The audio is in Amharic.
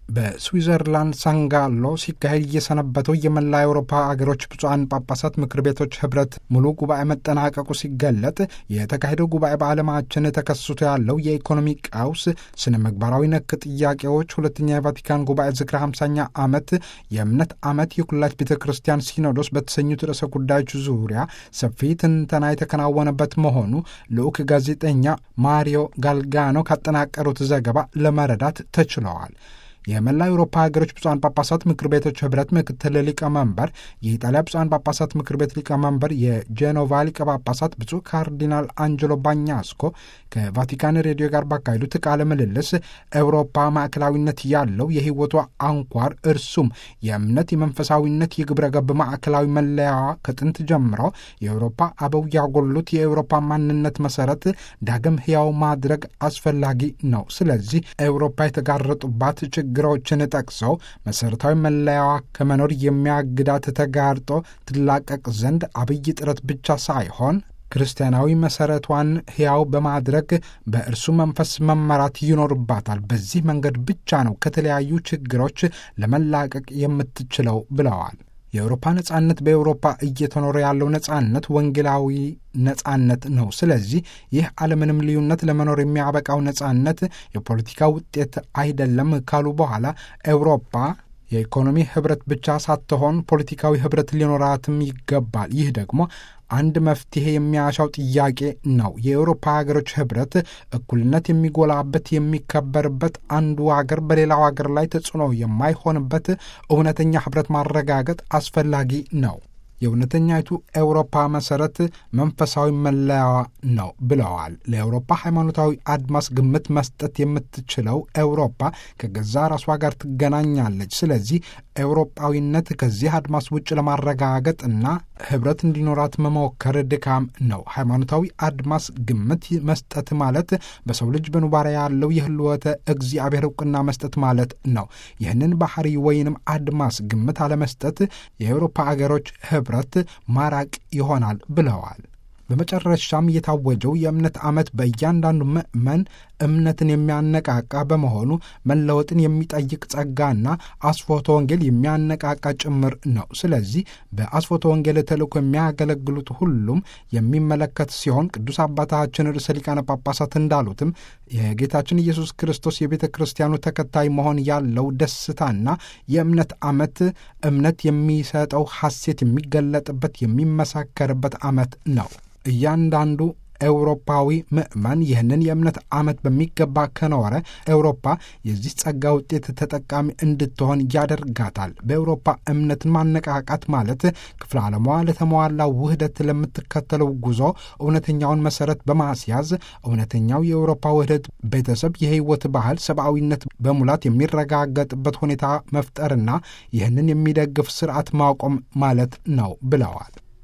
በስዊዘርላንድ ሳንጋሎ ሲካሄድ እየሰነበተው የመላ አውሮፓ አገሮች ብፁዓን ጳጳሳት ምክር ቤቶች ህብረት ሙሉ ጉባኤ መጠናቀቁ ሲገለጥ የተካሄደው ጉባኤ በዓለማችን ተከስቶ ያለው የኢኮኖሚ ቀውስ፣ ስነ ምግባራዊ ነክ ጥያቄዎች፣ ሁለተኛ የቫቲካን ጉባኤ ዝክረ 50ኛ ዓመት፣ የእምነት ዓመት፣ የኩላች ቤተ ክርስቲያን ሲኖዶስ በተሰኙት ርዕሰ ጉዳዮች ዙሪያ ሰፊ ትንተና የተከናወነበት መሆኑ ልዑክ ጋዜጠኛ ማሪዮ ጋልጋኖ ካጠናቀሩት ዘገባ ለመረዳት ተችለዋል። የመላ አውሮፓ ሀገሮች ብፁዓን ጳጳሳት ምክር ቤቶች ህብረት ምክትል ሊቀመንበር፣ የኢጣሊያ ብፁዓን ጳጳሳት ምክር ቤት ሊቀመንበር፣ የጄኖቫ ሊቀ ጳጳሳት ብፁዕ ካርዲናል አንጀሎ ባኛስኮ ከቫቲካን ሬዲዮ ጋር ባካሄዱት ቃለ ምልልስ ኤውሮፓ ማዕከላዊነት ያለው የህይወቷ አንኳር እርሱም የእምነት የመንፈሳዊነት የግብረ ገብ ማዕከላዊ መለያዋ ከጥንት ጀምሮ የአውሮፓ አበው ያጎሉት የአውሮፓ ማንነት መሰረት ዳግም ህያው ማድረግ አስፈላጊ ነው። ስለዚህ ኤውሮፓ የተጋረጡባት ችግሮችን ጠቅሰው መሠረታዊ መለያዋ ከመኖር የሚያግዳት ተጋርጦ ትላቀቅ ዘንድ አብይ ጥረት ብቻ ሳይሆን ክርስቲያናዊ መሠረቷን ሕያው በማድረግ በእርሱ መንፈስ መመራት ይኖርባታል። በዚህ መንገድ ብቻ ነው ከተለያዩ ችግሮች ለመላቀቅ የምትችለው ብለዋል። የአውሮፓ ነጻነት በአውሮፓ እየተኖረ ያለው ነጻነት ወንጌላዊ ነጻነት ነው። ስለዚህ ይህ አለምንም ልዩነት ለመኖር የሚያበቃው ነጻነት የፖለቲካ ውጤት አይደለም ካሉ በኋላ አውሮፓ የኢኮኖሚ ህብረት ብቻ ሳትሆን ፖለቲካዊ ህብረት ሊኖራትም ይገባል። ይህ ደግሞ አንድ መፍትሄ የሚያሻው ጥያቄ ነው። የአውሮፓ ሀገሮች ህብረት እኩልነት የሚጎላበት የሚከበርበት፣ አንዱ ሀገር በሌላው ሀገር ላይ ተጽዕኖ የማይሆንበት እውነተኛ ህብረት ማረጋገጥ አስፈላጊ ነው። የእውነተኛይቱ ኤውሮፓ መሰረት መንፈሳዊ መለያዋ ነው ብለዋል። ለኤውሮፓ ሃይማኖታዊ አድማስ ግምት መስጠት የምትችለው ኤውሮፓ ከገዛ ራሷ ጋር ትገናኛለች። ስለዚህ ኤውሮጳዊነት ከዚህ አድማስ ውጭ ለማረጋገጥ እና ህብረት እንዲኖራት መሞከር ድካም ነው። ሃይማኖታዊ አድማስ ግምት መስጠት ማለት በሰው ልጅ በኑባሪያ ያለው የህልወተ እግዚአብሔር እውቅና መስጠት ማለት ነው። ይህንን ባህሪ ወይንም አድማስ ግምት አለመስጠት የአውሮፓ አገሮች ህብረት ማራቅ ይሆናል ብለዋል። በመጨረሻም የታወጀው የእምነት ዓመት በእያንዳንዱ ምዕመን እምነትን የሚያነቃቃ በመሆኑ መለወጥን የሚጠይቅ ጸጋና አስፎተ ወንጌል የሚያነቃቃ ጭምር ነው። ስለዚህ በአስፎተ ወንጌል ተልእኮ የሚያገለግሉት ሁሉም የሚመለከት ሲሆን ቅዱስ አባታችን ርዕሰ ሊቃነ ጳጳሳት እንዳሉትም የጌታችን ኢየሱስ ክርስቶስ የቤተ ክርስቲያኑ ተከታይ መሆን ያለው ደስታና የእምነት ዓመት እምነት የሚሰጠው ሐሴት የሚገለጥበት የሚመሳከርበት ዓመት ነው። እያንዳንዱ ኤውሮፓዊ ምዕመን ይህንን የእምነት ዓመት በሚገባ ከኖረ ኤውሮፓ የዚህ ጸጋ ውጤት ተጠቃሚ እንድትሆን ያደርጋታል። በኤውሮፓ እምነትን ማነቃቃት ማለት ክፍለ ዓለሟ ለተሟላ ውህደት ለምትከተለው ጉዞ እውነተኛውን መሰረት በማስያዝ እውነተኛው የኤውሮፓ ውህደት ቤተሰብ፣ የህይወት ባህል፣ ሰብአዊነት በሙላት የሚረጋገጥበት ሁኔታ መፍጠርና ይህንን የሚደግፍ ስርዓት ማቆም ማለት ነው ብለዋል።